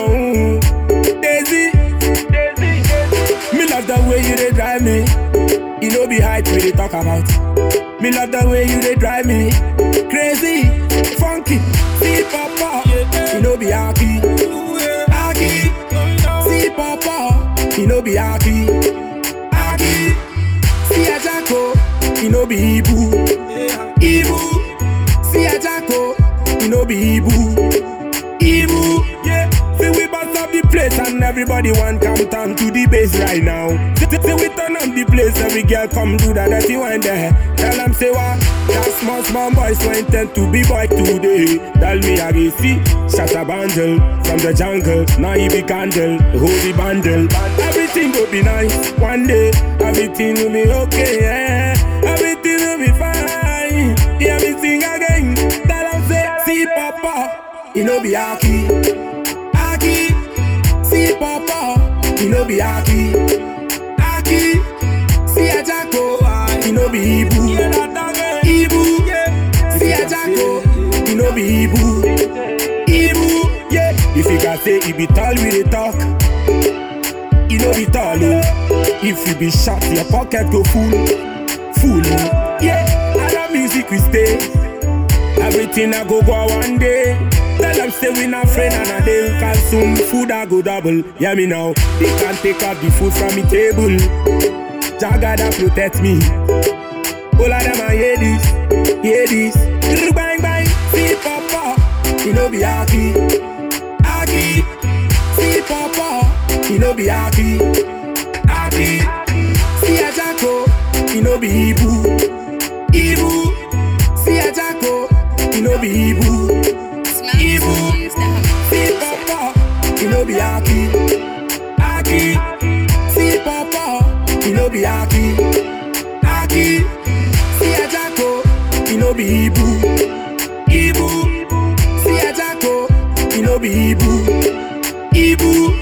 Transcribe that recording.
oh. Daisy, me love the way you dey drive me. You know be height we dey talk about. Me love the way you dey drive me. Crazy, funky, see papa. You know be aki, aki. See papa, you know be aki, aki. See a jacko, you know be ibu, ibu. See a jacko, you know be ibu. Ibu, yeah. See we bust up the place and everybody want come down to the base right now. See, see see we turn up the place, every girl come do that dirty wine there. Tell them say what? That small small boys who intend to be boy today. Tell me I will see shut a bundle from the jungle. Now he be candle, hold the bundle. Everything will be nice one day. Everything will be okay. Yeah. Everything will be fine. Hear me sing again. Tell them say see papa. You know be aki, aki. See papa, you know be aki, aki. See a jacko, you know be ibu, ibu. See a jacko, you know be ibu, ibu. Yeah, if you can say it be tall, we dey talk. You know be tall, oh. If you be short, your pocket go full, full. oh. Yeah, I love music we stay. Everything I go go one day. Tell them say we not friend and a day consume food I go double. Hear me now. They can't take out the food from me table. Jaga that protect me. All of them I hear this, hear this. Grr, Bang bang, see papa, you know be aki, aki. See papa, you know be aki, aki. See a jacko, you know be ibu, ibu. See a jacko, you know be ibu. Ibu, see papa, you know be aki, aki. See papa, you know be aki, aki. See a jacko, you know be ibu, ibu. See a jacko, you know be ibu, ibu.